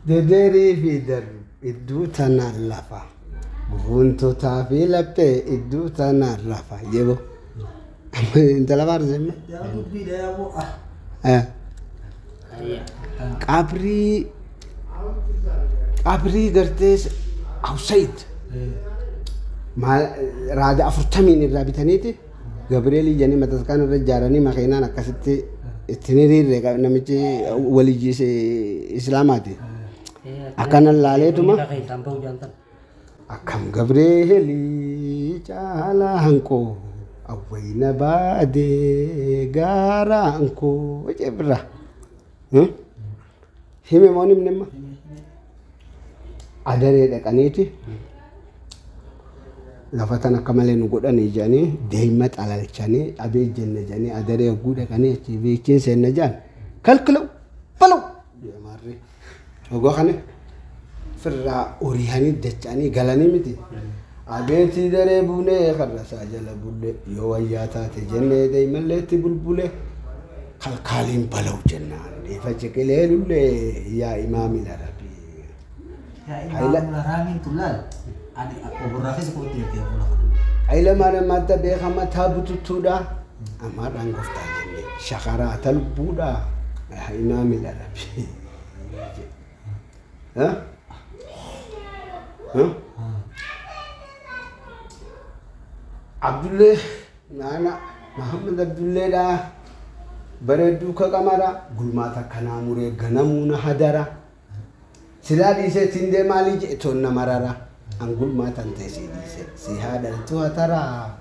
Dederii fi darbi idduu tanaan lafa. Guuntotaa fi laphee idduu tanaan lafa. Jebo. Intala baarsemme. Yaa dubbiidha yaa bu'a. Qabrii qabrii gartee Awsayid. maal raada afurtamiin irraa bitaniiti Gabriel jedhanii mataskaan irra ijaaranii makiinaan akkasitti ittiin hiriirre namichi walijjiise islaamaati. Akkanan laaleetuma Isaan bahuu jaantan. akkam Gabrielii caalaa hanqoo awwayna baadee gaaraa hanqoo wajee birra. Hime moo nimni amma? Adaree dhaqaniiti. lafa tan akka malee nu godhanii jedhanii deema xalalchanii abee jenne jedhanii adaree hogguu dhaqanii achi beekiin seenna jedhan kalkilau balau deemaarree hogoo kana firraa uriyanii dacha'anii galanii miti abeetii daree buunee karrasaa jala bulle yoo wayyaa taate jennee deemalleetti bulbule kalkaaliin balau jennaan dhiifa ciqilee lullee yaa imaamila rabbii Yaa Haila- ilmaa raamiin tullaal. Ani oborraa keessa kootti ergee bula. Haila maadamaata beekama taabututtuudha. Amaadhaan gooftaa jenne shakaraa talbuudha. Imaamila rabbi. Abdullee naana Muhammad Abdulleedha. Bareedduu ka qamara gulmaata kanaa muree ganamuu na hadara. Silaa dhiisee ittiin deemaalii jedhe toon na marara. An gulmaatan ta'e si dhiise si haadhaltu hataraa.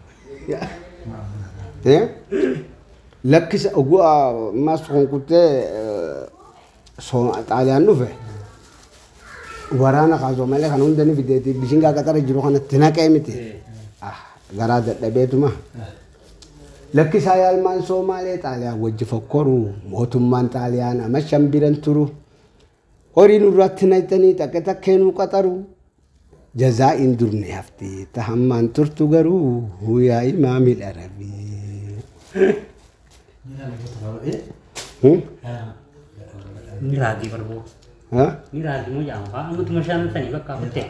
Lakkisa oguu ammas konkuttee xaaliyaan dhufe. Waraana kaasoo malee kan hundanii fideeti bishingaa qaxara jiru kanatti naqee miti. Garaa dadhabeetuma. Lakkisaa yaalmaan Soomaalee xaaliyaan wajji fokkoru mootummaan xaaliyaan amma shan biran turu. Horiin irratti naqxanii takke takkeenuu qaxaru. Jazaa'iin durne hafti tahammaan turtu garuu yaa imaamil arabii. Ni laala goota babal'ee. Ni raagii barbuu. Ni raagii moo jaama fa'aa ammutuma shan sanii bakka hafutte.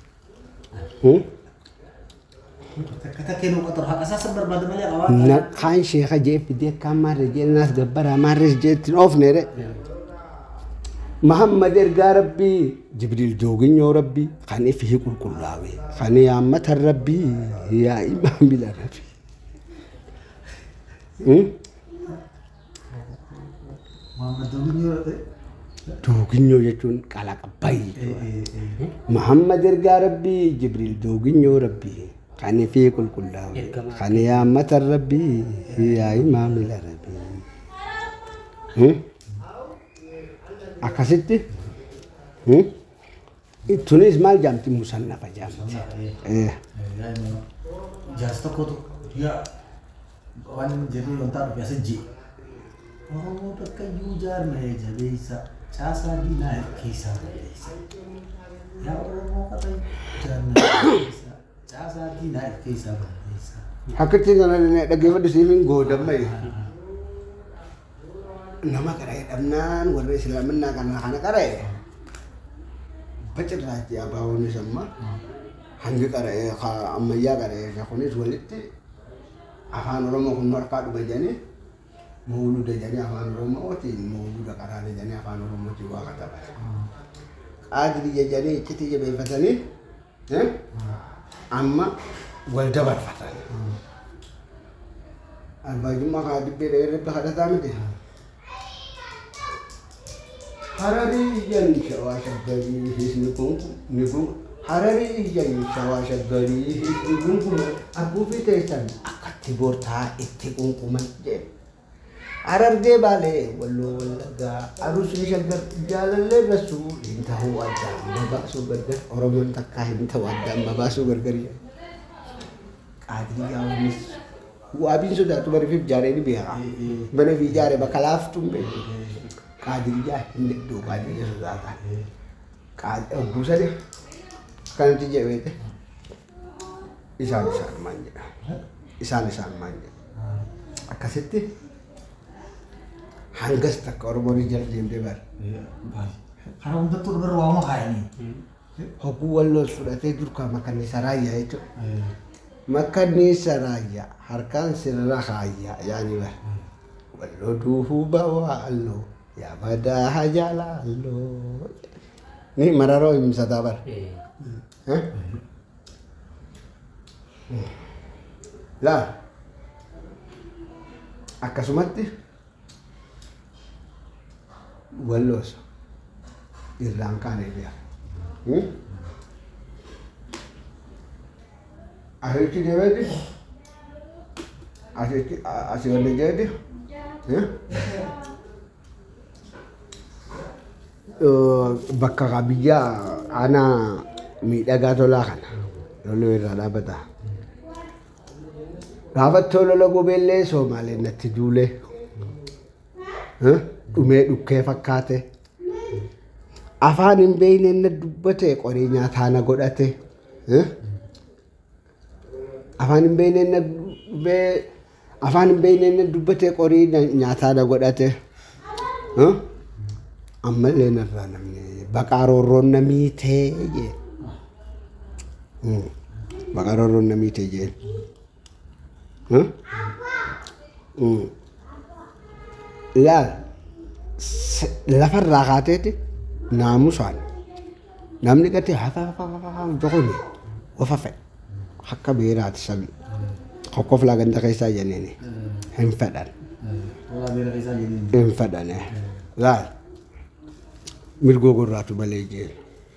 Takka takkeenuu qaxaru haqa isaa san barbaada malee awaa. Kaan sheeka jee fidee kaan maarree jee naas gabbara maarrees jee ittiin oofneere. Muhammad ergaa rabbii Jibriil jooginyoo rabbii kan ifi qulqullaa'e kan yaammatan rabbii yaa imaamila rabbii. Muhammad Dooginyoo Jooginyoo jechuun qalaqa baay'ee. Muhammad ergaa rabbii Jibriil jooginyoo rabbii kan ifi qulqullaa'e kan yaammatan rabbii yaa imaamila rabbii. Akkasitti tunis maal jaamti musannafa jaamti. Jaas tokkotu yaa waan inni jedhee wantaa dhufe as jee. Oromoo bakka iyyuu jaarmee jabeessa caasaa diinaa keessaa balleessa. Yaa Oromoo bakka jaarmee jabeessa caasaa diinaa keessaa balleessa. Akkatti kana dhaggeeffadhu siimiin goodamma nama qara'ee dhabnaan warra islaaminaa kana kana qara'e bacirraachi abaawonis amma hangi qara'ee ammayyaa qara'ee kunis walitti afaan oromoo kun harkaa dhume jedhanii mawluda jedhanii afaan oromootiin mawluda qaraana jedhanii afaan oromootiin waa katabate. Qaadiri jedhanii iccitii jabeeffatanii amma wal dabarfatan. Albaajummaa kaa dibbee dha'ee irratti kadhataa miti. Hararii iyyan shawaa shaggarii hisni kun ni kun hararii iyyan shawaa shaggarii hisni kun kun abbuufii teessan akkatti boortaa itti qunquman jedhe. Harargee baalee walloo wallaggaa arusni shaggar jaalallee rasuu hin ta'uu addaan babaasuu gargar oromoon takkaa hin ta'u addaan babaasuu gargar jedhe. Qaadiriyaa wanis waabiin sodaatu barifiif jaareeni beekaa. Bana fi jaare bakka laaftuun beeku. Qaadiriyaa hin dedhuu qaadiriyaa sodaataa. Buusade kanatti jedheete isaan isaan maan jedha. Isaan isaan maan jedha. Akkasitti hangas takka Oromoon jala deemtee bara. Karaa hundattuu dhabarra waamuma kaayanii. Hogguu walloos fudhatee durkaa makanniisa raayyaa jechuudha. Makanniisa raayyaa harkaan sirra kaayyaa yaani bara. Walloo duufuu bawaa alloo yaa badaa hajaalaa alloo. Ni mararoo himsataa bara. Eh, Eh? Laa akkasumatti walloos irraan kaanee bi'a. Asitti deemeeti asitti asii ol jeeti bakka biyya aanaa miidhagaa tolaa kana loluu irraa dhaabbata. Gaafattoo lola gobeellee Soomaaleen natti duulee dhumee dhukkee fakkaate afaan hin beekne na dubbate qoree nyaataa na godhate afaan hin beekne na dubbee afaan hin beekne na dubbate qorii nyaataa na godhate ammallee narraa namni baqaa roorroon na miitee jee baqaa roorroon na miitee jee. laal lafarraa kaateeti naamusaan namni gati jokoni wafa fedhe akka beeraati sabi kokkof laa ganda keessaa jenneeni hin fedhan Walaa beera keessaa jennin. hin fedhan laal mirgoo gorraatu malee jeen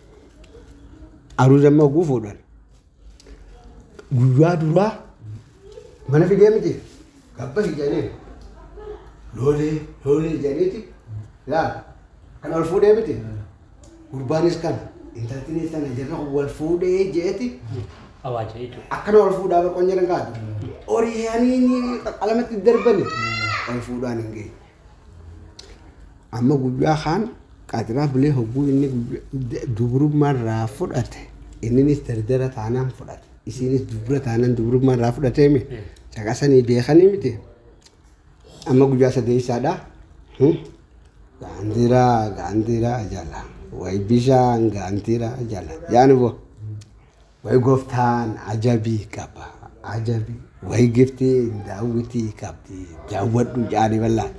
aruu damma oguu fuudhan guyyaa duraa mana fidee miti gabba hijanii loolee loolee hijaniiti laal kan ol fuudhee miti gurbaanis kan intaltinis kana jirra wal fuudhee jeeti awaaja jechuudha. akkana ol fuudhaa bar qonyara gaadu oriyaanii qalamatti darbani ol fuudhaan hin geenye amma guyyaa kaan qaatiraa bilee hogguu inni guyyaa- dubrummaarraa fudhate inninis dardara taanaan fudhate isinis dubra taanaan dubrummaarraa fudhatee mi caqasanii beekanii miti amma guyyaa sadeessaadha gaantiraa gaantiraa jala way bishaan gaantiraa jala yaani boo way gooftaan ajabii qaba ajabii way giftiin daawwitii qabdi daawwadhu jaani bal'aan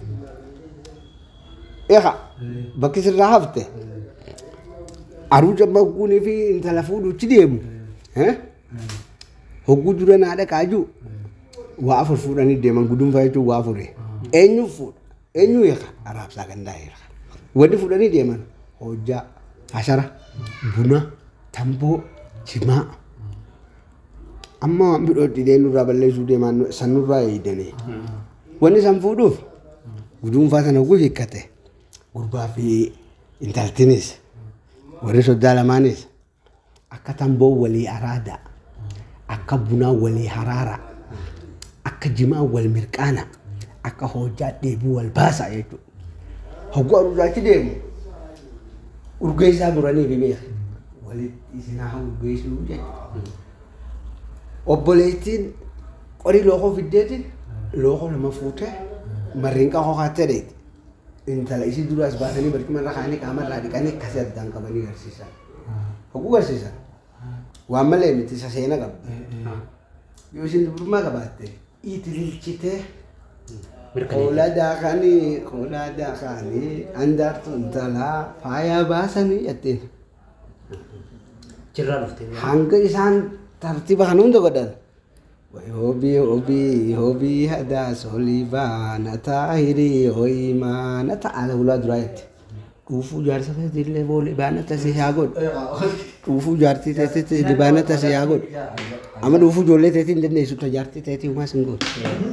eha bakki sirraa hafte aruu jammaguunii fi intala fuudhuchi deemu eh? hogguu dura naa dhaqaaju waa afur fuudhanii deeman gudunfaa jechuun waa afuri eenyu fuudha eenyu eeka araabsaa gandaa eeka wanni fuudhanii deeman hojjaa hashara buna tamboo jimaa amma waan bidhoodhi dee nurraa balleessuu deeman san nurraa eeydanii wanni san fuudhuuf gudunfaa sana oguu hiikkate gurbaa fi intaltinis warri soddaa lamaanis akka tamboo walii araada akka bunaa walii haraara akka jimaa wal mirqaana akka hojjaa dheebuu wal baasa jechuudha. Hogguu aruusaachi deemu urgeessaa muranii fi beeka. Walitti isinaa urgeessuu jechuudha. Obboleettiin qorii lookoo fiddeetiin lookoo lama fuutee marriinqa hookattee dheeti. Intala isii duraas baasanii barcuma irra kaanii qaama irraa dhiqanii akkasii addaan qabanii garsiisan. Hogguu garsiisan. Waan malee miti isa seena qabdi. Yoo isin dubrummaa qabaatte itililchitee Mirkaneessa. Hoolaa daakanii hoolaa daakanii handaartu intalaa faayaa baasanii jettiin. Jirraa dhuftee. Hanga isaan tartiiba kan hunda godhan. Hobii hobii hobii hadaas olivaa na taahirii ho'imaa na ta'ala ulaa duraa jetti. Dhuufuu jaarsa ta'etti illee boolee baana tasee haa godhu. Dhuufuu jaartii ta'etti illee baana tasee haa godhu. Amma dhuufuu ijoollee ta'etti hin dandeessu ta jaartii ta'etti humaa sin godhu.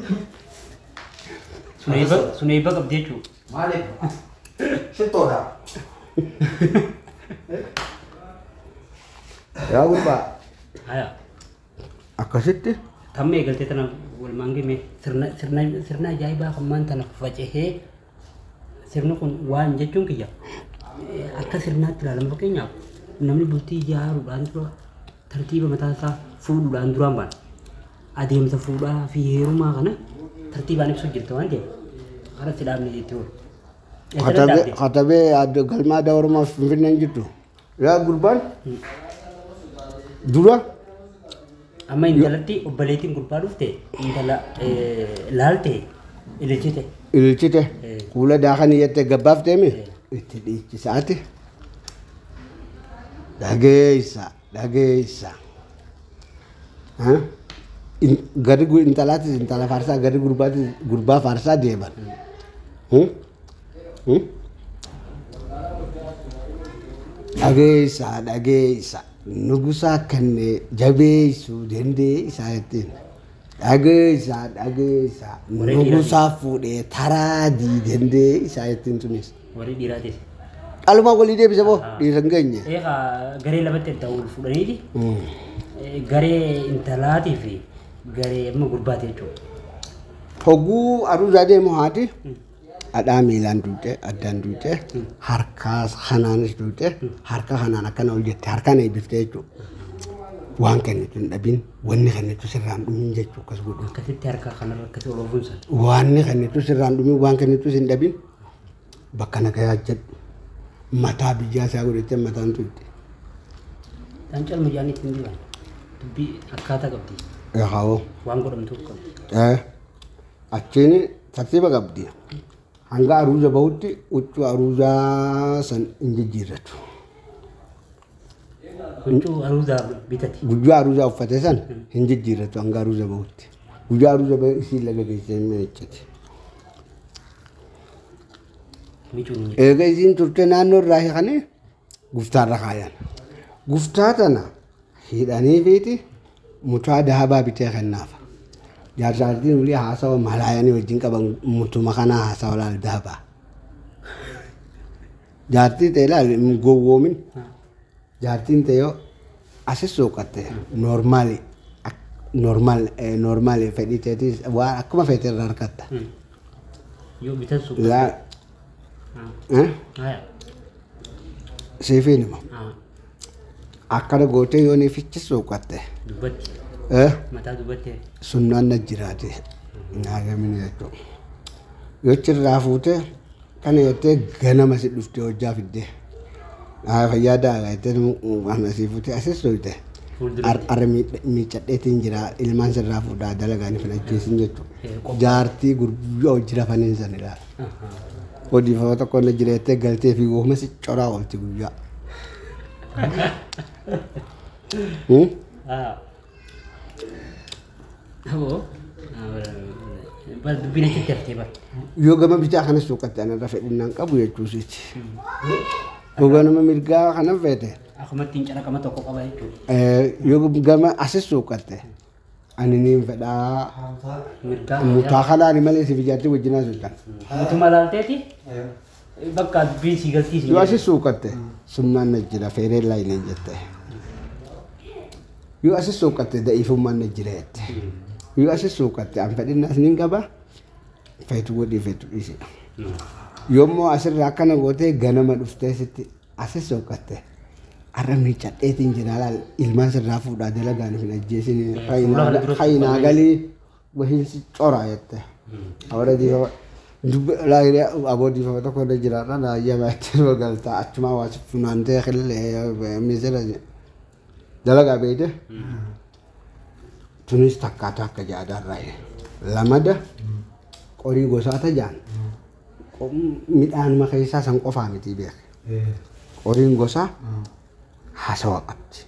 Sun eebba sun eebba qabdi jechuudha. Maaliif? Shittoodha. Yaa gurbaa Haya. akkasitti Tamma eegaltee tana walumaan gime sirna sirna sirna ajaa'ibaa kan maan tana faca'ee sirni kun waan jechuun kiyya eh, akka sirnaatti ilaalama fakkeenyaaf namni bultii ijaaruudhaan dura tartiiba mataa isaa fuudhuudhaan duraan baana adeemsa fuudhaa fi heerumaa kana tartiibaan ibsu jirta waan ta'eef haala itti dhaabne jettee oolu. katabee katabee adda galmaa aadaa oromoof finfinneen jirtu yaa gurbaan dura Amma intalatti obboleettiin gurbaa dhufte intala eh, laalte ililchite. ililchite Eh. kuula daakan iyyate gabbaaf deeme itti dhiichisaati dhageessa dhageessa Ha? In- gadi gu- intalaatis intala faarsaa gadi gurbaatis gurbaa faarsaa deeman Hmm? Hmm? dhageessa dhageessa nugusaa kanne jabeessu dandeessa jettiin dhageessa dhageessa Warri nugusaa fuudhee taraadii dandeessa jettiin tunis Warri dhiiraatis. dhalumaa walii deebise moo dhiira hin geenye Eegaa garee lamatti adda wal fuudhaniiti. Hmm. Eh, Garee intalaatii fi garee amma gurbaati jechuudha. hogguu aruusaa deemu haati dhadhaa miilaan duute addaan duute harkaa kanaanis duute harka kanaan akkana ol jette harkaan eebbiftee jechuudha. Waan kennitu hin dhabin wanni kennitu sirraan dhumin jechuu akkas godhu. Akkasitti harka kanarra akkasii ol ofuunsa. Waanni kennitu sirraan dhumin waan kennitu hin dhabin bakka nagayaa jedhu mataa biyyaa isaa godhattee mataan tuutte. Isaan calma jaanii ittiin jiran. Dubbii akkaataa qabdi. Yaa'oo. Waan godhamtuuf qabdi. Eh, achiin tartiiba qabdi. Hanga aruuza bahutti huccuu aruuzaa san hin jijjiirratu. Huccuu aruuzaa bitati. Guyyaa aruuzaa uffate san hin jijjiirratu hanga aruuza bahutti. Guyyaa aruuza bahu isiin laga geessee hin miiccati. Micuun hin Eega isiin turte naannoo irraa hiikanii guftaarra kaayan. Guftaa tana hidhanii fiiti mutaa dahabaa bitee kennaaf. Jaarsaartiin ulii haasawa malaayanii wajjin qaban mutuma kanaa haasawa laal dahabaa. Jaartii ta'e laal hin gowwoomin. Jaartiin ta'e yoo asis suuqatte noormaali noormaal noormaali fedhii ta'etis waan akkuma feete irraa harkatta. Yoo bitan suuqa. Laa eh, Haya. siifiin hima. Ah, akkana gootee yoo ni fichi suuqatte Dubbatti. eh, Mataa dubbatti. sunnaan na jiraate nyaatamini jechuudha. Yoo cirraa fuutee kana jettee ganama si dhuftee hojjaa fiddee haa fayyaa daagaa jettee waan asii fuutee asis soite Fuulduratti. arra miicadheetiin jira ilmaan sirraa fuudhaa dalagaanii filacheessin jechuudha. Eh, qophaa. Jaartii gurguddaa hojii rafaniin san ilaala. Ahaa. Odeeffama tokko na jira jettee galtee fi wooma si coraa oolti guyyaa. Hmm? Ah. Aboo. Bal dubbiin achitti haftee bar. yoo gama bitaa kana suuqatti anarra fedhinnaan qabu jechuusiiti. Yoo gama mirgaa kana fete Akkumatti hin calaqama tokko qaba jechuudha. eh, yoo gama asis suuqatte ani niin fedhaa Mirgaa. mutaa kanaani malee si bijaatti wajjinaa suuqan. Mutuma laalteeti. Bakka dubbiin si galtii si Yoo asis suuqatte sunnaan na jira feeree laayineen jette. Yoo asis suuqatte da'iifummaan na jira jette. Yoo asis suuqatte an fedhinnaas niin qaba feetu godhii feetu dhiisi. yommuu asirraa akkana gootee ganama dhuftee sitti asis soqatte har'a miicadheetiin jira laal ilmaan sirraa fuudhaa dalagaan hin ajjeesin fuula kana duratti hayinaa qabanii. galii wahiinsi coraa jette awara diifama laayiree aboo diifama tokko irra jiraarra laayyama itti galtaa achumaa waa si funaantee qillee misira dalagaa beeyte tunis takkaata akka jaadaarraa lamada qorii gosaata jaan midhaan keessaa san qofaa miti beek qoriin gosaa hasawa qabdi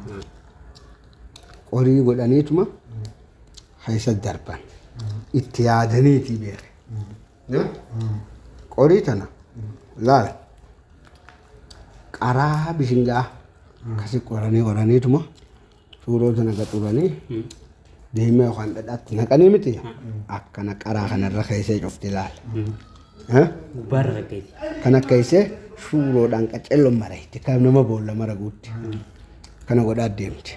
qorii godhaniituma keessa darban itti yaadaniiti beek qorii tana laala qaraa bishingaa kasi qoranii qoraniituma suuroo tana gaxuranii deemee yookaan dhadhaatti naqanii miti akkana qaraa kanarra keessee cufti laala. Eh? Gubbaarra rakkeeti. kan akka isee suuroodhaan qacelloon marayti kan nama boolla mara guutti kana godhaa deemti.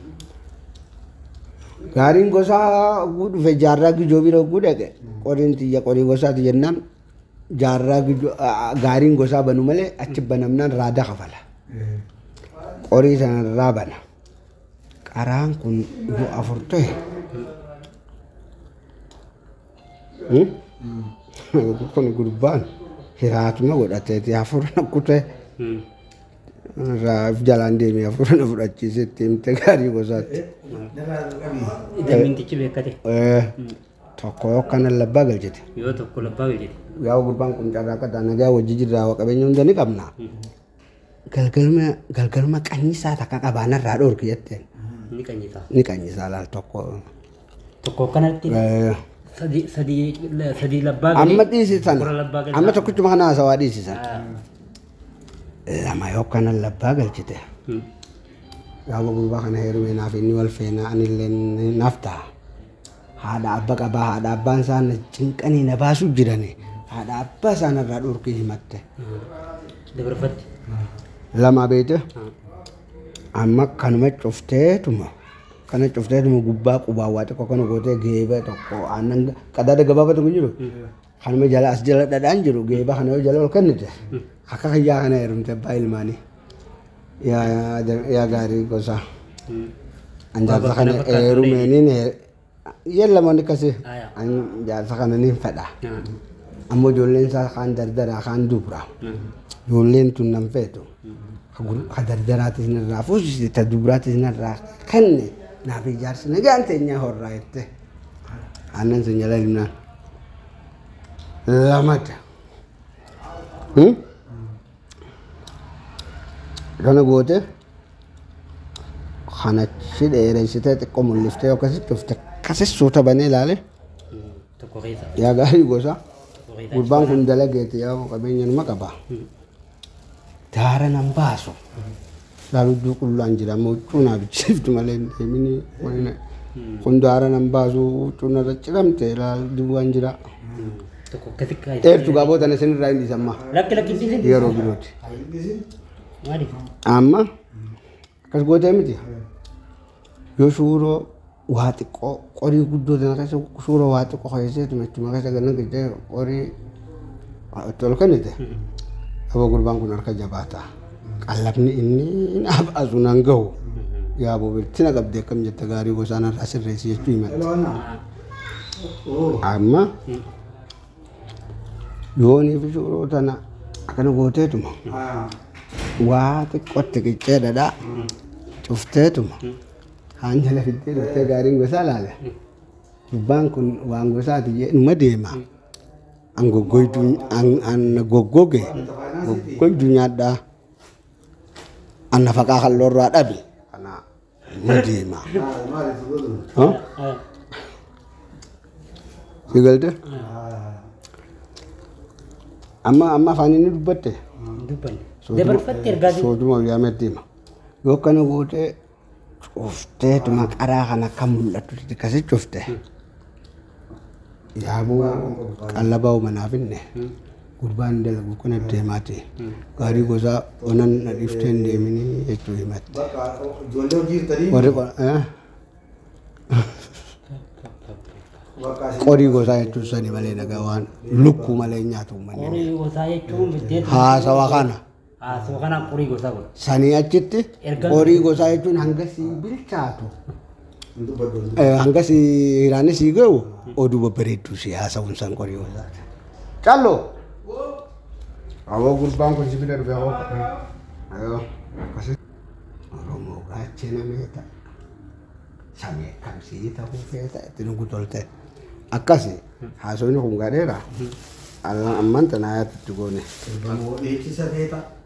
Gaariin gosaa oguu dhufe jaarraa gijoo bira oguu dhaqe qoriin xiyya qorii gosaati jennaan jaarraa gijoo gaariin gosaa banu malee achi banamnaan raada kafala. Qorii sanarraa bana. Qaraan kun yoo afur ta'e. Hmm? kun gurbaan hiraatuma godhateeti hafuura na kutee irraa jalaan deemee hafuura na fudhachiise itti himte gaarii gosaatti. Narraa qabii. Damintichi beekate Eh, Tokko yoo akkana labbaa galchite. yoo tokko labbaa jedhe. Yaa gurbaan kun carraa akka ta'a nagaa wajji jirraa waa qabeenya hunda ni qabna. Galgalma galgalma qanyisaa takka qabaanarraa dhoorki jetteen Ni qanyisaa. ni qanyisaa laal tokko. Tokko kanatti Eh, sadii sadii sadii labbaa Amma dhiisisan Kura labbaa galchaa. amma tokkichuma kana haasawaa dhiisisan. Ah. Lama yoo akkana labbaa galchite. Hmm. Gaafa gurbaa kana heerumee naaf inni wal feenaa anillee naaf ta'a. Haadha abba qabaa haadha abbaan isaa na cinqanii na baasuu jirani. Haadha abbaa isaa narraa dhoorkii himatte. Dabarfatti. Lama beete Ah. amma kanuma cufteetuma kana cufteetuma gubbaa qubaa waa xiqqoo kana gootee geeba tokko aannan qadaada gabaabaa tokko jiru. Kanuma jala as jala dhadhaan jiru geeba kana yoo jala ol kennite akka kiyyaa kana heerumte abbaa ilmaanii. Yaa yaa gaarii gosa. Hmm. Anjaarsa Baba kana kana fakkaatu heerumeenin yellamoonni akkasii Aya. anjaarsa kana niin fedha. Ah. Ammoo ijoolleen isaa kaan dardaraa kaan dubra. Ah. Ijoolleen tun nan feetu. Ka dardaraatis narraa fuusiste ta dubraatis narraa kenne naaf ijaarsi nagaan teenyaa horraa jette. Aannan sun jala himnaan. Lamata. Hmm? Kana goote kanachi dheereessitee xiqqoo mul'iftee akkasitti cufte akkasis suuta banee ilaale Hmm. Tokko keessa. yaa gaarii gosa. Tokko keessa. Gurbaan kun dalageeti yaa qabeenya numa qaba. Daara nan baasu. Laaludduu qullaan jira amma huccuu naa bichiftu malee hin deemini. wayina. Kun daara nan baasu huccuu narra ciramte laaludduu waan jira. Hmm. Tokko akkasi kaayee. Dheertu gaabota na isinirraa hin dhiisamma. Lakki lakki dhiisin. Yeroo birooti. Maali? Amma akkas gootee miti. Yoo suuroo waa xiqqoo qorii guddoo tana keessa suuroo waa xiqqoo keesseetu machuma keessa ganna gidee qorii itti ol kennite. Aba gurbaan kun harka jabaata. Qallabni inni naaf asu nan gahu. Yaa bobeettina qabdee akkam jette gaarii gosaan irraa sirreessi jechuu himate. Amma yoonii fi suuroo tana akkana gooteetuma. waa xiqqootti qiccee dhadhaa cufteetuma haan jala fiddee dhuftee gaariin gosaa laale gubbaan kun waan gosaati jedhuma deema an goggoyduu an goggoge goggoyduu nyaadhaa an nafaqaa kalloorraa dhabe kana ma deema Ah. si galte amma amma afaan inni dubbatte Dubbanne. Dabarfatti ergaa jiru. sooduma yaametti hima yoo kana gootee cufteetuma qaraa kana akka mul'atu akkasi cufte yaabuu qallabaa manaaf inne gurbaan dalagu kana deemaati gaarii gosaa onan na dhiftee hin deeminii jechuu himatti Bakka ijoollee hojii jirtanii warri qo- eh? bakka asii qorii gosaa jechuun sani malee nagaa waan lukkuu malee nyaatu uummanni Qorii gosaa jechuun biddeetu. haasawa kana Haasoo kana qorii gosaa godha. sanii achitti Erga- qorii gosaa jechuun hanga sii bilchaatu hin dubbaddu. Eh, hanga si hiraanis sii ga'u oduu babbareedduu si haasa'uun san qorii gosaati. Callo! Awoo gurbaan kun sibila dhufe awoo. Ayoo akkasi. Oromoo gaachena meeta. Samee kamsii ta'uu feeta itti nugu tolte. Akkasi haasofni kun gadheera. Amman tanaa yaatti goone. Ilmoo dhiichisa feeta.